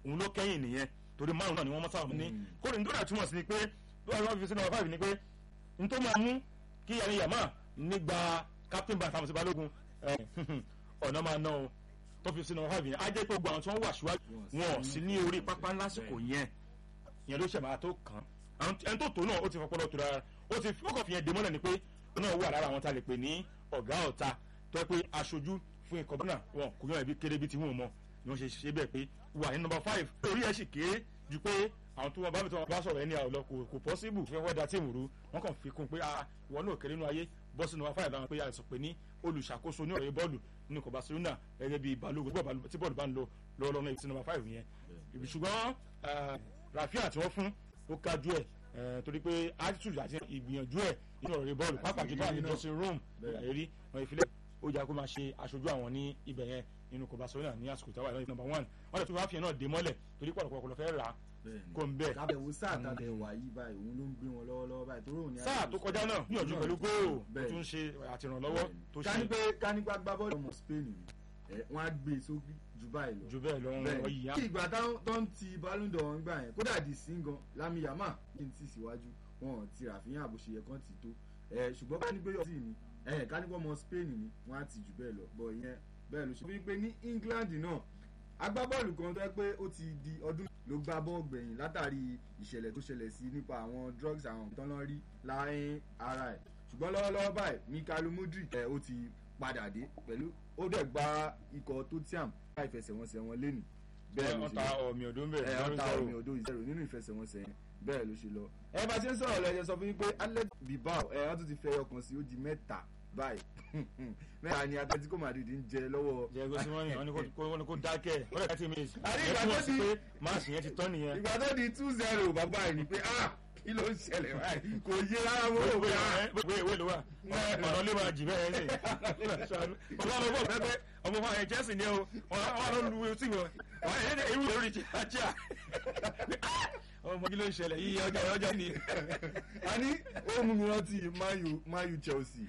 òun ló kẹ́yìn nìyẹn torí márùn náà ni wọ́n mọ́ sáwọn ní kóòdù nítorí àtúmọ̀ sí ni pé lọ́wọ́ fi sínú ọ̀fà ni pé n tó máa mú kí yàrá yàmá nígbà captain bá àtàwọn sí balógun ọ̀nà máa ná o tó fi sínú ọ̀fà yẹn á jẹ́ pé gbogbo àwọn tí wọ́n wà síwájú wọn ò sí ní orí pápá lásìkò yẹn yẹn ló ṣẹ̀ máa tó kàn án ẹni tó tó náà ó ti fọpọlọ tó rárá ó ti fọkàn fi yẹn dé mọ́lẹ̀ ni pé ó náà wà lára àwọn tá a lè pè ní ọ̀gá ọ̀ta tó yẹ pé aṣojú fún ikọ̀ bọ́nà wọn kò yàn ẹbí kéré bí ti wọ́n mọ̀ ni wọ́n ṣe ṣe bẹ́ẹ̀ pé wà ní nọmba five orí ẹ̀ sì kéré ju pé àwọn tó wọn bá mi tó wọn bá sọ̀rọ̀ ẹni àwọn lọ kò pọ́síbù fẹ́ wọ́n da tíìmù rú wọ́n kàn fi kún pé ìwọ náà kéré nínú ayé bọ́ sí nọmba five láwọn pé àìsàn pé ní olùṣàkóso ní ọ̀rẹ́ bọ́ọ̀lù nínú ikọ̀ Barcelona gẹ́gẹ́ bí balógun tí bọ́ọ̀lù bá ń lọ lọ́wọ́lọ́wọ́ náà sí nọmba five yẹn ṣùgbọ́n Rafinha tí wọ́n fún ó kájú ẹ̀ torí pé attitude àti ìgbìyànjú ẹ̀ nínú ọ̀rẹ́ bọ́ọ̀lù pápá jù báyìí dressing room ẹ̀rí wọn ìfilẹ̀ ó jà kó máa ṣe aṣojú àwọn ní ibẹ̀ yẹn nínú kò Barcelona ní àsìkò táwa ìlànà number one wọn lè tún wá fi náà dé mọ́lẹ̀ torí pọ̀lọpọ̀ lọ fẹ́ rà á kó ń bẹ̀. kábẹ̀wò sáà tàbẹ̀ wà yìí báyìí òun ló ń gbé wọn lọ́wọ́lọ́wọ́ báyìí torí òun ni. sáà tó kọjá náà níyànjú pẹ̀lú góòlù tó tún ṣe àtìrànlọ́wọ́ tó ṣe. kánípé kánípé agbábọ́ọ̀lù ọmọ Spain ni wọ́n á gbé sókè jù báyìí lọ. jù bẹ́ẹ̀ lọ wọn yìí á. kí ìgbà tó ń ti Ballon d'Or wọn gbà yẹn kódà di singan Lami Yamal kí n ti síwájú wọn ò ti Rafinha àbòṣeyẹ kan ti tó ṣùgbọ́n kánípé yọ̀ sí ni kánípé ọmọ Spain ni wọ́n á ti jù bẹ́ẹ̀ lọ bọ̀ ìyẹn bẹ́ẹ̀ ló ṣe wípé ní England náà agbábọ́ọ̀lù kan tó yẹ pé ó ti di ọdún ló gbá bọ́ọ̀ gbẹ̀yìn látàrí ìṣẹ̀lẹ̀ tó ṣẹlẹ̀ sí nípa àwọn drugs àwọn tó lọ́ọ́ rí láàrin ara ẹ̀ ṣùgbọ́n lọ́wọ́lọ́wọ́ báyìí Mikhailo Mudrik ẹ̀ ó ti padà dé pẹ̀lú ó dẹ̀ gba ikọ̀ Tottenham bá ìfẹsẹ̀wọnsẹ̀ wọn lẹ́nu bẹ́ẹ̀ ló ṣe ọ̀tá ọ̀mì òdó ń bẹ̀rẹ̀ ẹ̀ ọ̀tá ọ̀mì òdó ìṣẹ̀rò nínú ìfẹsẹ̀wọnsẹ̀ yẹn bẹ́ẹ̀ ló ṣe lọ. ẹ bá ṣe ń sọ̀rọ̀ lọ ẹ sọ fún mi pé Athletic Bilbao ẹ̀ wọ́n tún ti fẹ́ ọkàn sí ó di mẹ́ta báyìí mẹ́ta ni Atletico Madrid ń jẹ lọ́wọ́. jẹ gosi wọn ni wọn ni kò dákẹ́ ó lè ká tí mi. àní ìgbà tó di pé máàsì yẹn ti tán nìyẹn. ìgbà tó di two zero bàbá yìí ni pé ah kí ló ń ṣẹlẹ̀ báyìí kò yé rárá mo rò pé ah. wéè wéè ló wà ọ̀nà lè máa jì bẹ́ẹ̀ ṣe ọmọ ọmọ bọ̀ pẹ́pẹ́ ọmọ fún àwọn Chelsea ni o wọn lọ lu tí wọn wọn yẹn ewu lórí ti ajá ọmọ kí ló ń ṣẹlẹ̀ yíyí ọjà ọjà ni. a ní ó mú mi rántí mayu mayu Chelsea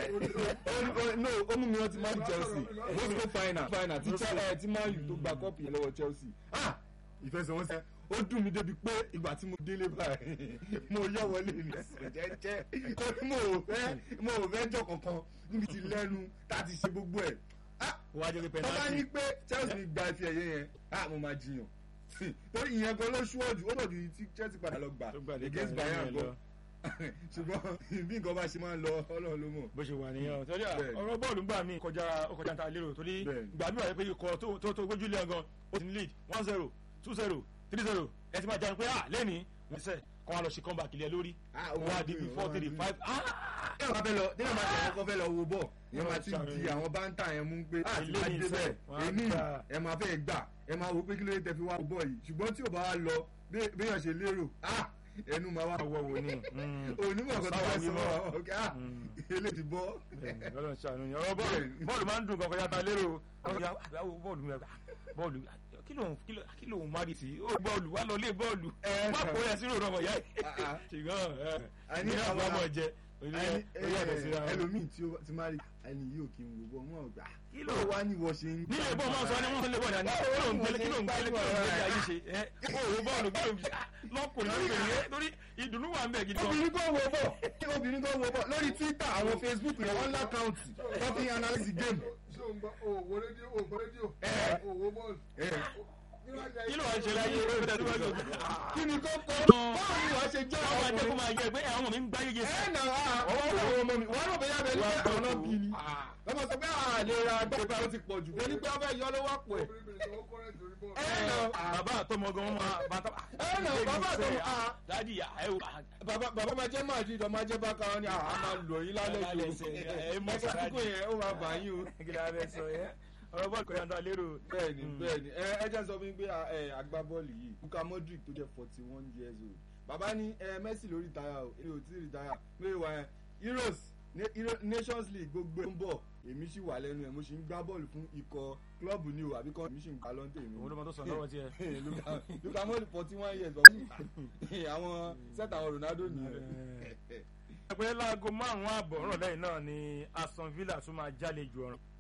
no ó mú mi rántí mayu Chelsea moscow final final tí tí mayu tó gba kọ́ọ̀pù yẹn lọ́wọ́ Chelsea ah ìfẹsẹ̀wọnsẹ̀ ó dùn mí débi pé ìgbà tí mo délé báyìí mo yọ wọlé ní jẹ́jẹ́ torí mo ò fẹ́ mo ò fẹ́ jọ kankan níbi tí lẹ́nu tá a ti ṣe gbogbo ẹ̀ wájú pé tọ́lá ní pé Chelsea ní gba ife ẹ̀yẹ yẹn ah mo máa jiyàn torí ìyẹn gan ló ṣúwọ́jú ó lòdì tí Chelsea padà lọ gbà against Bayern gan ṣùgbọ́n bí nǹkan bá ṣe máa ń lọ Ọlọ́run ló mọ̀. bó ṣe wà nìyẹn torí ọ̀rọ̀ bọ́ọ̀lù gbà mí kọjá ọkọjá ta lérò torí gbà mí wà pé ikọ̀ tó tó gbójú lé gan ó ti ní lead one zero two zero three zero ẹ ti máa jẹun pé ah lẹ́ni wọ́n sẹ́ kọ́ wa lọ ṣe comeback ilẹ̀ lórí wọ́n á di bí four three five ah. ní ọ̀gá fẹ́ lọ ní ọ̀gá fẹ́ lọ fẹ́ lọ wo bọ̀ yẹn máa ti di àwọn báńtà yẹn mú pé àti máa dé bẹ́ẹ̀ èmi ẹ máa fẹ́ gbà ẹ máa wo pé kí ló dé tẹ fi wá wo bọ̀ yìí ṣùgbọ́n tí ò bá wá lọ béèyàn ṣe lérò ah ẹnu máa wá wọ wo ni onímọ̀ ọ̀gá tó wá sọ ọ̀gá ah eléyìí bọ́. ọlọ́run ṣàánú ni ọ̀rọ̀ bọ́ọ̀lù máa ń dùn kankan yàtọ̀ lérò bọ́ọ̀lù bọ́ọ̀lù kí ló kí ló ń mari sí ó bọ́ọ̀lù wà lọ lé bọ́ọ̀lù má kó yẹ sínú ọmọ ìyá yìí ṣùgbọ́n ní àwọn ọmọ jẹ ẹlòmíì tí ó ti máa rí ẹni yìí ò kí n wo bọ́ mọ́ ọ̀gbà kí ló wá ní wọ́n ṣe ń. ní ilé bọ́ọ̀ máa sọ ni wọ́n lè bọ̀ dání kí ló ń gbélé kí ló ń gbélé kí ló ń gbélé ayé ṣe ẹ kó wo bọ́ọ̀lù kí ló ń lọ́kùnrin lóbìnrin yẹn torí ìdùnnú wà ń bẹ̀ gidi gan. obìnrin kan wo bọ̀ obìnrin kan wo bọ̀ lórí Twitter àwọn Facebook yẹn wọ́n lákàùntì wọ́n fi analyse game. ṣé o ń gbọ́ òwò rédíò òwò rédíò òwò bọ́ọ̀lù kí ló wà ń ṣe láyé eré ìfẹ́ tó bá gbé. kí ni kò kọ́ báwo ni wàá ṣe jẹ́ àwọn àjẹkù máa yẹ pé àwọn ọmọ mi ń gbá yéye sí. ẹ nà á ọwọ́ àwọn ọmọ mi wọ́n rò bóyá bẹ́ẹ̀ ní bẹ́ẹ̀ ọ̀nà bí ni lọ́mọ sọ pé àlè ra gbẹ́gbẹ́ ó ti pọ̀ jù bẹ́ẹ̀ ní pé ọbẹ̀ yọ ló wá pọ̀ ẹ̀. ẹ nà bàbá àtọmọ gan wọn máa bàtà. ẹ nà bàbá àtọmọ à. dádì yà ẹ wò. bàbá máa jẹ́ máa di ìdọ̀ máa jẹ́ bákan wọn ni à máa lò yín lálẹ́ jù. ẹ mọ̀ sàkókò yẹn ó máa bà yín o. ọ̀rọ̀ bọ́ọ̀lù kọjá náà lérò. bẹ́ẹ̀ni bẹ́ẹ̀ni ẹ ẹ jẹ́ sọ fún mi pé agbábọ́ọ̀lù yìí Luka Modric tó jẹ́ forty one years old bàbá ní ẹ Messi ló rìtáyà o èmi ò tí ì rìtáyà pé wà ẹ Euros Nations League gbogbo ń bọ̀ èmi sì wà lẹ́nu ẹ̀ mo sì ń gbá bọ́ọ̀lù fún ikọ̀ klọ́ọ̀bù ni o àbí kan èmi sì ń gbá lọ́ńtẹ̀ mi. òun ló mọ tó sọ lọ́wọ́ tiẹ̀. Luka Modric forty one years bọ̀ àwọn sẹ́tà àwọn Ronaldo nìyẹn. ẹgbẹ́ láago márùn-ún ààbọ̀ rọ̀lẹ́yìn náà ni Aston Villa tún máa jálejò ọ̀ràn